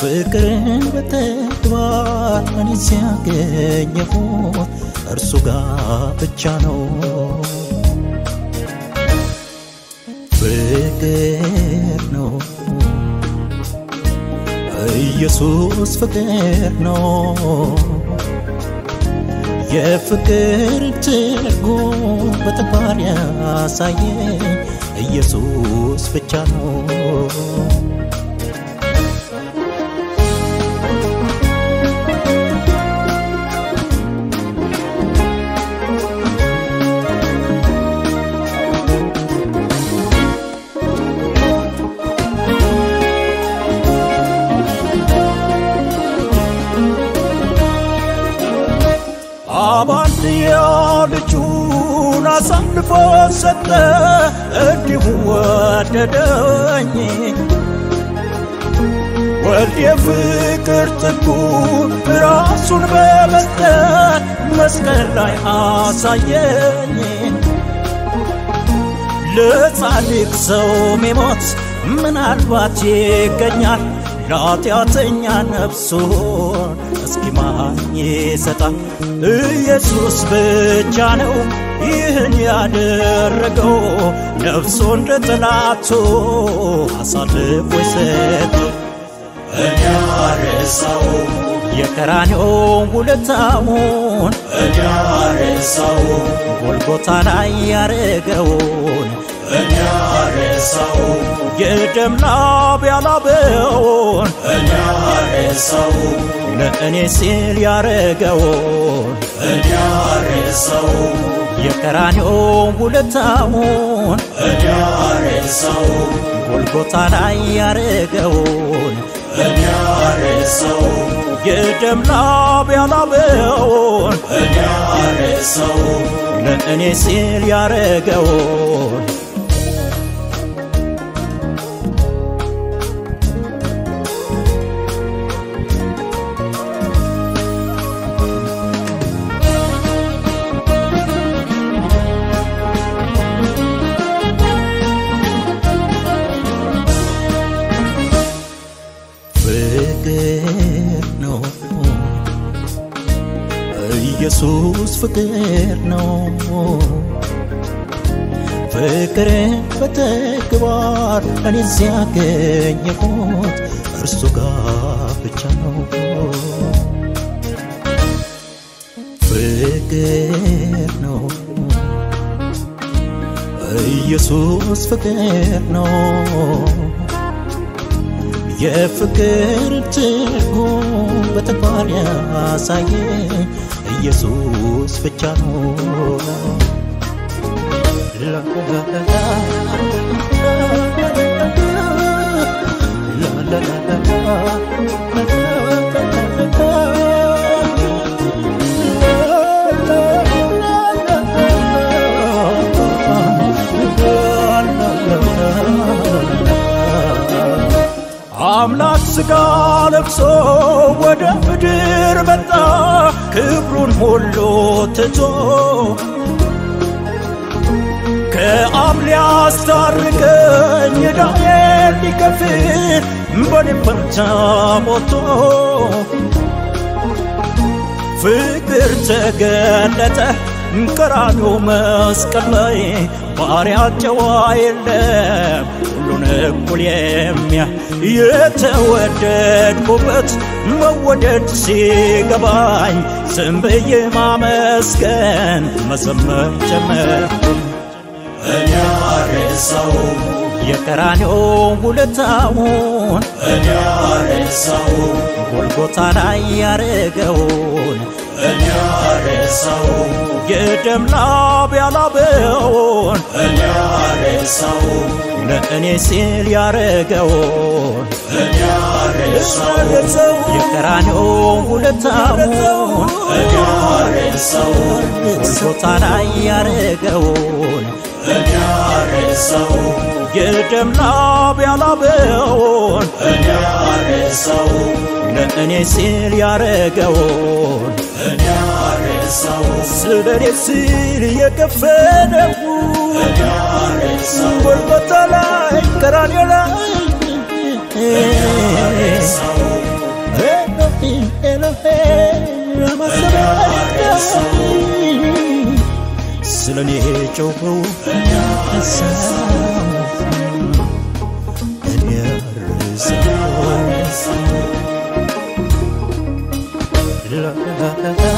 ፍቅርን በተግባር እኔ ሲያገኘሁት እርሱ ጋር ብቻ ነው። ፍቅር ነው ኢየሱስ ፍቅር ነው። የፍቅር ትርጉም በተግባር ያሳየኝ ኢየሱስ ብቻ ነው። አባንድያ ልጁን አሳልፎ ሰጠ፣ እንዲሁ ወደደኝ። ወልድ የፍቅር ጥጉን ራሱን በመስጠት መስቀል ላይ አሳየኝ። ለጻድቅ ሰው ሚሞት ምናልባት ይገኛል ለኃጢአተኛ ነፍሱን እስኪ ማን ይሰጣል? ኢየሱስ ብቻ ነው ይህን ያደረገው፣ ነፍሱን ለጠላቱ አሳልፎ የሰጠው። እኔ አረሳው የቀራንዮ ውለታውን እኔ አረሳው ጎልጎታ ላይ ያረገውን እኔ አረሳው የደም ላብ ያላበውን እኔ አረሳው ለእኔ ሲል ያረገውን እኔ አረሳው የቀራንዮ ውለታውን እኔ አረሳው ጎልጎታ ላይ ያረገውን እኔ አረሳው የደም ላብ ያላበውን እኔ አረሳው ለእኔ ሲል ያረገውን ፍቅር ነው ኢየሱስ ፍቅር ነው ፍቅርን በተግባር እኔ ሲያገኘሁት እርሱ ጋር ብቻ ነው ፍቅር ነው ኢየሱስ ፍቅር ነው የፍቅር ትርጉም በተግባር ያሳየኝ ኢየሱስ ብቻ ነው። አምላክ ሥጋ ለብሶ ወደ ምድር መጣ ክብሩን ሁሉ ትቶ ከአብ ሊያስታርቀኝ ዕዳዬን ሊከፍል በኔ ፈንታ ሞቶ ፍቅር ተገለጠ ቀራንዮ መስቀል ላይ ባሪያ ጨዋ የለም ሁሉን እኩል የሚያ የተወደድኩበት መወደድ ሲገባኝ ዝም ብዬ ማመስገን መዘመር ጀመርኩ። እኔ አረሳው የቀራንዮ ውለታውን እኔ አረሳው ጎልጎታ ላይ ያረገውን እኔ አረሳው የደም ላብ ያላበውን እኔ አረሳው ለእኔ ሲል ያረገውን እኔ አረሳው የቀራንዮ ውለታውን እኔ አረሳው ጎልጎታ ላይ ያረገውን እኔ አረሳው የደም ላብ ያላበውን እኔ አረሳው ለእኔ ሲል ያረገውን እኔ አረሳው ስለ እኔ ሲል የከፈለው እኔ አረሳው ጎልጎታ ላይ ቀራንዮ ላይ አረሳው ስለኔ ጮኸው እኔ ረሳው